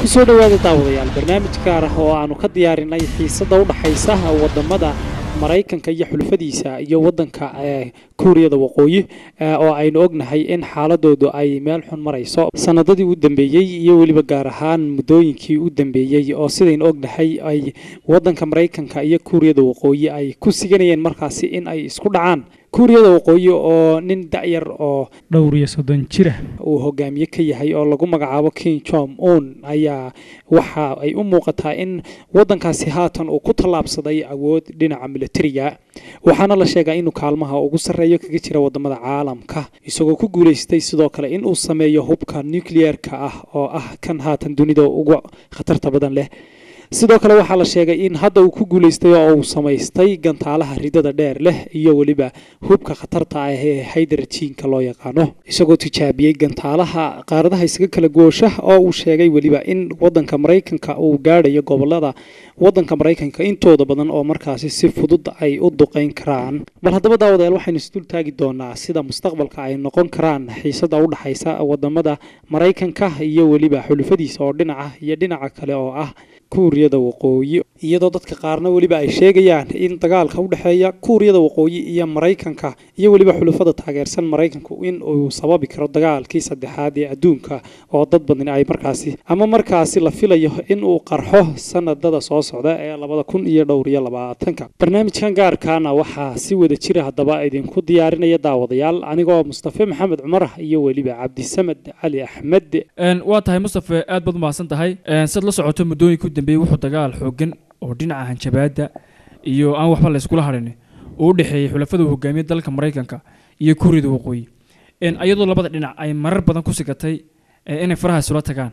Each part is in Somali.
kusoo dhowaada daawadayaal barnaamij gaar ah oo aanu ka diyaarinay xiisada u dhaxaysa wadamada maraykanka iyo xulufadiisa iyo wadanka kuuriyada waqooyi oo aynu ognahay in xaaladoodu ay meel xun marayso sanadadii u dambeeyey iyo weliba gaar ahaan muddooyinkii u dambeeyey oo sidaynu ognahay ay wadanka maraykanka iyo kuuriyada waqooyi ay ku siganayeen markaasi in ay isku dhacaan kuuriyada waqooyi oo nin da'yar oo dhowr iyo soddon jira uu hogaamiye ka yahay oo lagu magacaabo king jom un ayaa waxa ay u muuqataa in wadankaasi haatan uu ku tallaabsaday awood dhinaca militariga waxaana la sheegaa inuu kaalmaha ugu sarreeyo kaga jira wadamada caalamka isagoo ku guulaystay sidoo kale in uu sameeyo hubka nucleer-ka ah oo ah kan haatan dunida ugu khatarta badan leh sidoo kale waxaa la sheegay in hadda uu ku guulaystay oo uu samaystay gantaalaha ridada dheer leh iyo weliba hubka khatarta ah ee haydarjiinka loo yaqaano isagoo tijaabiyey gantaalaha qaaradaha isaga kala goosha oo uu sheegay weliba in wadanka maraykanka uu gaadhayo gobolada wadanka maraykanka intooda badan oo markaasi si fudud ay u duqeyn karaan bal haddaba daawadayaal waxaynu isdul taagi doonaa sida mustaqbalka ay noqon karaan xiisada u dhaxaysa wadamada maraykanka iyo weliba xulufadiisa oo dhinaca iyo dhinaca kale oo ah kuuriyada waqooyi iyadoo dadka qaarna weliba ay sheegayaan in dagaalka u dhexeeya kuuriyada waqooyi iyo maraykanka iyo weliba xulufada taageersan maraykanku in uu sababi karo dagaalkii saddexaad ee adduunka oo dad badan ay markaasi ama markaasi la filayo in uu qarxo sanadada soo socda ee labada kun iyo dhowr iyo labaatanka barnaamijkan gaarkaana waxaa si wada jira haddaba idinku diyaarinaya daawadayaal anigoo mustafe maxamed cumar iyo weliba cabdisamed cali axmed waa tahay mustafe aad baad umahadsan tahay siad la socoto muddooyinka u dambeeyey wuxuu dagaal xoogan oo dhinaca hanjabaadda iyo aan waxba la yskula hadhin uu u dhexeeyey xulafada hogaamiya dalka maraykanka iyo kuuriyada waqooyi iyadoo labada dhinac ay marar badan ku sigatay inay faraha isula tagaan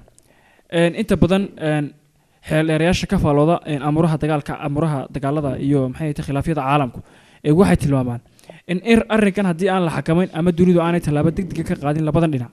inta badan xeeldheerayaasha ka faalooda amuraha dagaalka amuraha dagaalada iyo maxay tahay khilaafyada caalamku waxay tilmaamaan in arrinkan haddii aan la xakamayn ama dunidu aanay tallaabo degdega ka qaadin labadan dhinac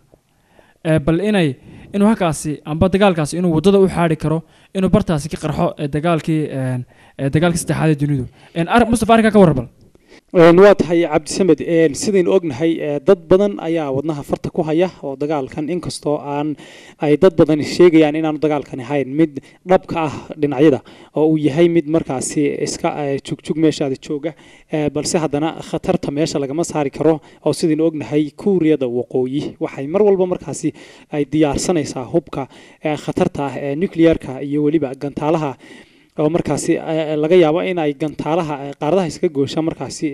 bal inay inuu halkaasi amba dagaalkaasi inuu waddada u xaari karo inuu bartaasi ka qarxo dagaalkii dagaalkii saddexaad ee dunidu mustafa arrinkaa ka warrabal waa tahay cabdisamed sidaynu ognahay dad badan ayaa wadnaha farta ku haya oo dagaalkan inkastoo aan ay dad badan sheegayaan inaanu dagaalkan ahayn mid dhabka ah dhinacyada oo uu yahay mid markaasi iska jugjug meeshaada jooga balse haddana khatarta meesha lagama saari karo oo sidaynu ognahay kuuriyada waqooyi waxay mar walba markaasi ay diyaarsanaysaa hubka khatarta ah ee nuclearka iyo weliba gantaalaha oo markaasi laga yaabo in ay gantaalaha qaaradaha iska goosha markaasi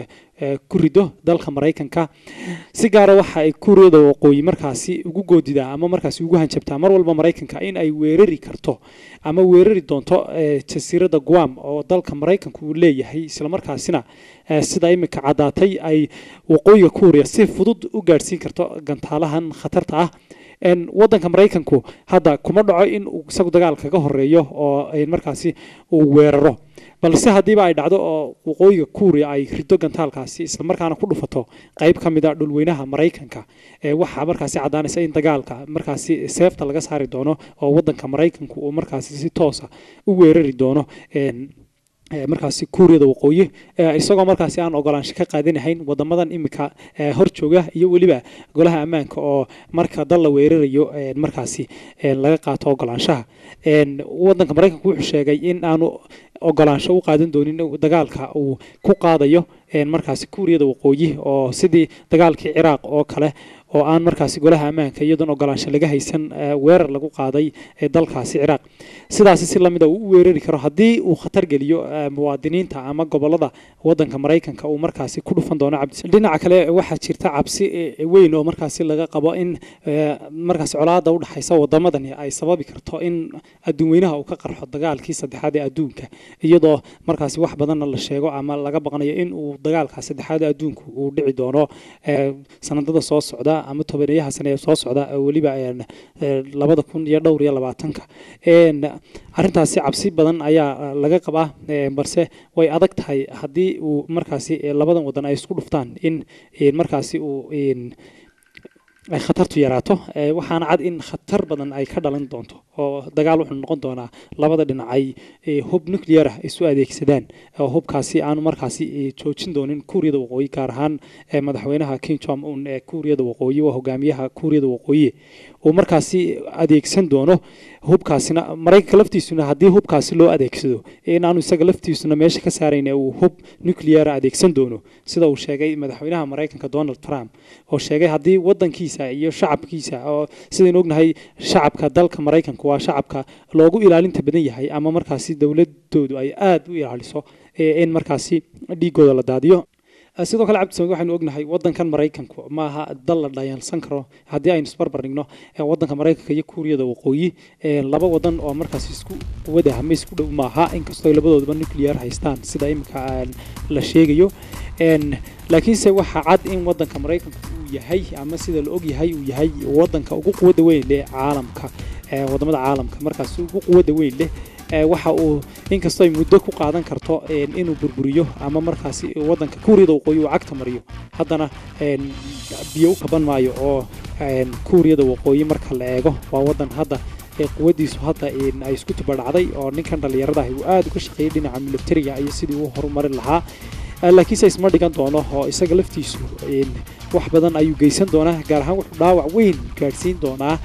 ku rido dalka maraykanka si gaara waxa ay kuuriyada waqooyi markaasi ugu goodidaa ama markaasi ugu hanjabtaa mar walba maraykanka in ay weerari karto ama weerari doonto jasiiradda guam oo dalka maraykanka uu leeyahay islamarkaasina sida imika caddaatay ay waqooyiga kuuriya si fudud u gaadhsiin karto gantaalahan khatarta ah wadanka maraykanku hadda kuma dhaco in uu isagu dagaal kaga horeeyo oo markaasi uu weeraro balse haddiiba ay dhacdo oo waqooyiga kuuriya ay rido gantaalkaasi islamarkaana ku dhufato qayb ka mid a dhulweynaha maraykanka waxaa markaasi caddaanaysa in dagaalka markaasi seefta laga saari doono oo wadanka maraykanku uu markaasi si toosa u weerari doono markaasi kuuriyada waqooyi isagoo markaasi aan ogolaansho ka qaadanahayn wadamadan imika hor jooga iyo weliba golaha ammaanka oo marka dal la weerarayo markaasi laga qaato ogolaanshaha wadanka maraykanku wuxuu sheegay in aanu ogolaansho u qaadan doonin dagaalka uu ku qaadayo markaasi kuuriyada waqooyi oo sidii dagaalkii ciraaq oo kale oo aan markaasi golaha ammaanka iyadoon ogolaansho laga haysan weerar lagu qaaday dalkaasi ciraaq sidaasi si lamida uu u weerari karo haddii uu khatar geliyo muwaadiniinta ama gobolada wadanka maraykanka uu markaasi ku dhufan doono cabdi dhinaca kale waxaa jirta cabsi weyn oo markaasi laga qabo in markaasi colaada u dhaxaysa wadamadani ay sababi karto in adduun weynaha uu ka qarxo dagaalkii saddexaad ee adduunka iyadoo markaasi wax badanna la sheego ama laga baqnayo in uu dagaalka saddexaad ee adduunka uu dhici doono sanadada soo socda ama tobaneeyaha sane ee soo socda weliba labada kun iyo dhowr iyo labaatanka arrintaasi cabsi badan ayaa laga qabaa balse way adag tahay haddii uu markaasi labadan wadan ay isku dhuftaan in markaasi uu ay khatartu yaraato waxaana cad in khatar badan ay ka dhalan doonto oo dagaal wuxuu noqon doonaa labada dhinac ay hub nuclear ah isu adeegsadaan oo hubkaasi aanu markaasi joojin doonin kuuriyada waqooyi gaar ahaan madaxweynaha king jom un ee kuuriyada waqooyi waa hogaamiyaha kuuriyada waqooyi uu markaasi adeegsan doono hubkaasina maraykanka laftiisuna haddii hubkaasi loo adeegsado inaanu isaga laftiisuna meesha ka saarayn uu hub nucleara adeegsan doono sida uu sheegay madaxweynaha maraykanka donald trump oo sheegay haddii wadankiisa iyo shacabkiisa oo sidaynu ognahay shacabka dalka maraykanka waa shacabka loogu ilaalinta badan yahay ama markaasi dowladoodu ay aada u ilaaliso in markaasi dhiigooda la daadiyo sidoo kale cabdisamid waxaynu ognahay wadankan maraykanku maaha dal la dhayalsan karo haddii aynu isbarbar dhigno wadanka maraykanka iyo kuuriyada waqooyi laba wadan oo markaas isku quwada ama isku dhow maaha inkastoo labadooduba nuclear haystaan sida imika la sheegayo laakiinse waxaa cad in wadanka maraykanka uu yahay ama sida la og yahay uu yahay wadanka ugu quwada weyn leh caalamka wadamada caalamka markaas ugu quwada weyn leh waxa uu inkastoo ay muddo ku qaadan karto inuu burburiyo ama markaasi wadanka kuuriyada waqooyi uu cagta mariyo haddana biyo u kaban maayo oo kuuriyada waqooyi marka la eego waa wadan hadda quwadiisu hadda ay isku tubadhacday oo ninkan dhallinyarada ah uu aada uga shaqeeyay dhinaca militariga iyo sidii uu horumarin lahaa laakiinse isma dhigan doono oo isaga laftiisu wax badan ayuu geysan doonaa gaar ahaan wuxuu dhaawac weyn gaadhsiin doonaa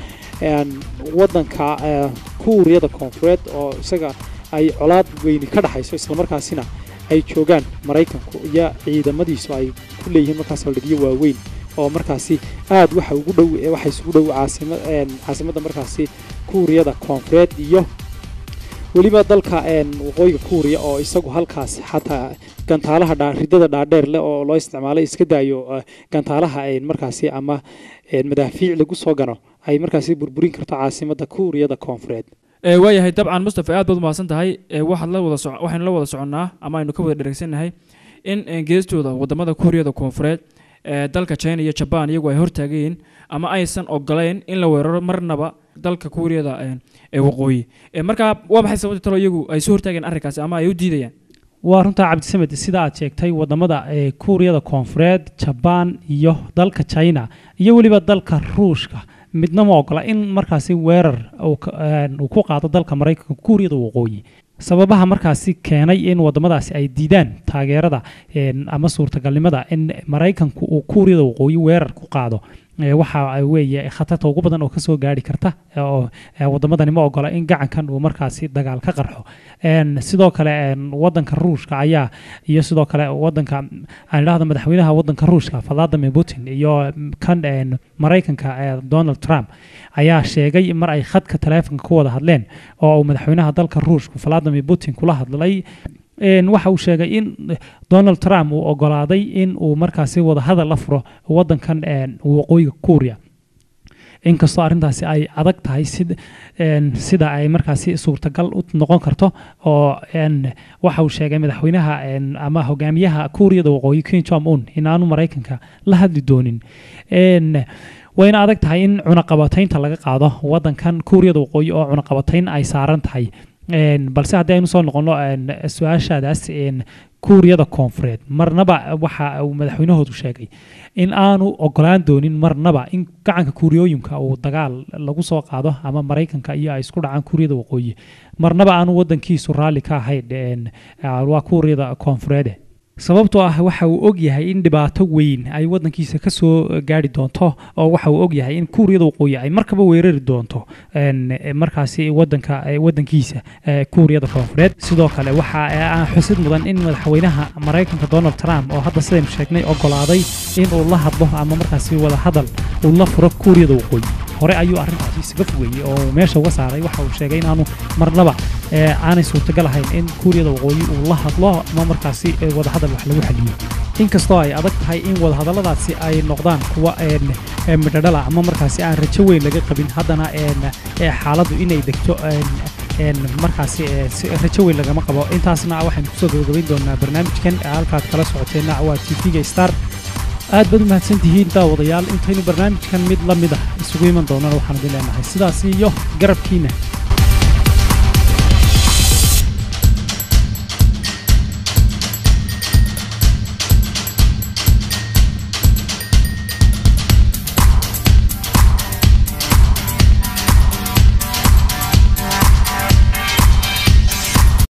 wadanka kuuriyada koonfureed oo isaga ay colaad weyni ka dhaxayso islamarkaasina ay joogaan maraykanku iyo ciidamadiisu ay ku leeyihiin markaas saldhigyo waaweyn oo markaasi aad waxa ugu dhow waxa isugu dhow caasimadda markaasi kuuriyada koonfureed iyo weliba dalka waqooyiga kuuriya oo isagu halkaas xataa gantaalaha ridada dhaadheer leh oo loo isticmaalay iska daayo gantaalaha markaasi ama madaafiic lagu soo gano ay markaasi burburin karto caasimadda kuuriyada koonfureed waayahay dabcan mustafa aad baad umahadsan tahay waxaad la wada waxaynu la wada soconnaa ama aynu ka wada dheregsannahay in geestooda wadamada kuuriyada koonfureed dalka china iyo jaban iyagu ay hortaagayiin ama aysan ogolayn in la weeraro marnaba dalka kuuriyada waqooyi markaa waa maxay sababta talo iyagu ay soo hortaageen arrinkaasi ama ay u diidayaan waa runtaa cabdisamed sida aad sheegtay wadamada kuuriyada koonfureed jabaan iyo dalka china iyo weliba dalka ruushka midna ma ogola in markaasi weerar uu ku qaado dalka maraykanka kuuriyada waqooyi sababaha markaasi keenay in wadamadaasi ay diidaan taageerada ama suurtagalnimada in maraykanku uu kuuriyada waqooyi weerar ku qaado waxa weeye khatarta ugu badan oo kasoo gaari karta oo wadamadani ma ogola in gacankan uu markaasi dagaal ka qarxo sidoo kale wadanka ruushka ayaa iyo sidoo kale wadanka aan idhahdo madaxweynaha wadanka ruushka vladimir putin iyo kan maraykanka donald trump ayaa sheegay mar ay khadka taleefonka ku wada hadleen oo uu madaxweynaha dalka ruushka vladimir putin kula hadlay waxa uu sheegay in donald trump uu ogolaaday in uu markaasi wadahadal la furo wadankan waqooyiga kuuriya inkastoo arrintaasi ay adag tahay sida ay markaasi suurtagal u noqon karto oo waxa uu sheegay madaxweynaha ama hogaamiyaha kuuriyada waqooyi king jong un in aanu maraykanka la hadli doonin wayna adag tahay in cunaqabataynta laga qaado wadankan kuuriyada waqooyi oo cunaqabatayn ay saaran tahay balse haddii aynu soo noqono su-aashaadaas kuuriyada koonfureed marnaba waxa uu madaxweynahoodu sheegay in aanu ogolaan doonin marnaba in gacanka kuuriyooyinka uu dagaal lagu soo qaado ama maraykanka iyo ay isku dhacaan kuuriyada waqooyi marnaba aanu wadankiisu raalli ka ahayn waa kuuriyada koonfureede sababtoo ah waxa uu og yahay in dhibaato weyn ay wadankiisa kasoo gaari doonto oo waxa uu og yahay in kuuriyada waqooyi ay markaba weerari doonto markaasi wadanka wadankiisa kuuriyada koonfureed sidoo kale waxa aan xusid mudan in madaxweynaha maraykanka donald trump oo hadda sidaynu sheegnay ogolaaday in uu la hadlo ama markaasi wada hadal uu la furo kuuriyada waqooyi hore ayuu arrintaasi isaga fogeeyey oo meesha uga saaray waxa uu sheegay inaanu marnaba aanay suurtagal ahayn in kuuriyada waqooyi uu la hadlo ama markaasi wadahadal wax lagu xaliyo inkastoo ay adag tahay in wadahadalladaasi ay noqdaan kuwa midhadhala ama markaasi aan rajo weyn laga qabin haddana xaaladdu inay degto markaasi rajo weyn lagama qabo intaasna waxaynu kusoo gabagabayn doonaa barnaamijkan halkaad kala socoteenna waa t v-ga star aad baad u mahadsantihiin daawadayaal intaynu barnaamijkan mid la mid ah isugu iman doonana waxaan idin leenahay sidaas iyo garabkiina